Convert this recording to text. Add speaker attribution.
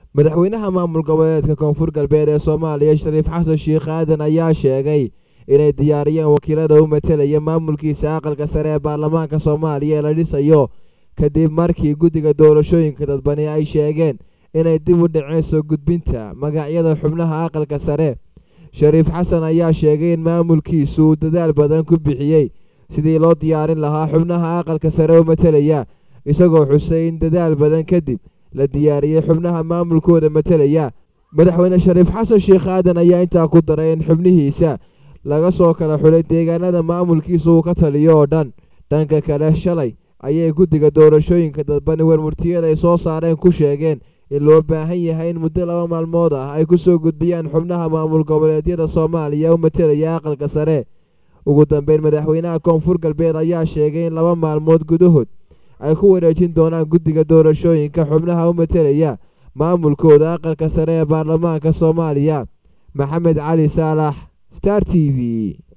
Speaker 1: madaxweynaha maamul goboleedka koonfur galbeed ee soomaaliya shariif xasan sheikh aadan ayaa sheegay inay diyaariyeen wakiilada u matelaya maamulkiisa aqalka sare ee baarlamaanka soomaaliya ee la dhisayo kadib markii guddiga doorashooyinka dadbani ay sheegeen inay dib u dhaceen soo gudbinta magacyada xubnaha aqalka sare shariif xasan ayaa sheegay in maamulkiisu uu dadaal badan ku bixiyey sidii loo diyaarin lahaa xubnaha aqalka sare u matelaya isagoo xusay in dadaal badan kadib la diyaariyey xubnaha maamulkooda matelaya madaxweyne shariif xasan sheikh aadan ayaa intaa ku daray in xubnihiisa laga soo kala xulay deegaanada maamulkiisa uu ka taliyo oo dhan dhanka kale shalay ayay guddiga doorashooyinka dadbani warmurtiyada ay soo saareen ku sheegeen in loo baahan yahay in muddo laba maalmood ah ay ku soo gudbiyaan xubnaha maamul goboleedyada soomaaliya u matelaya aqalka sare ugu dambeyn madaxweynaha koonfur galbeed ayaa sheegay in laba maalmood gudahood ay ku wareejin doonaan guddiga doorashooyinka xubnaha u matelaya maamulkooda aqalka sare ee baarlamaanka soomaaliya maxamed cali saalax star t v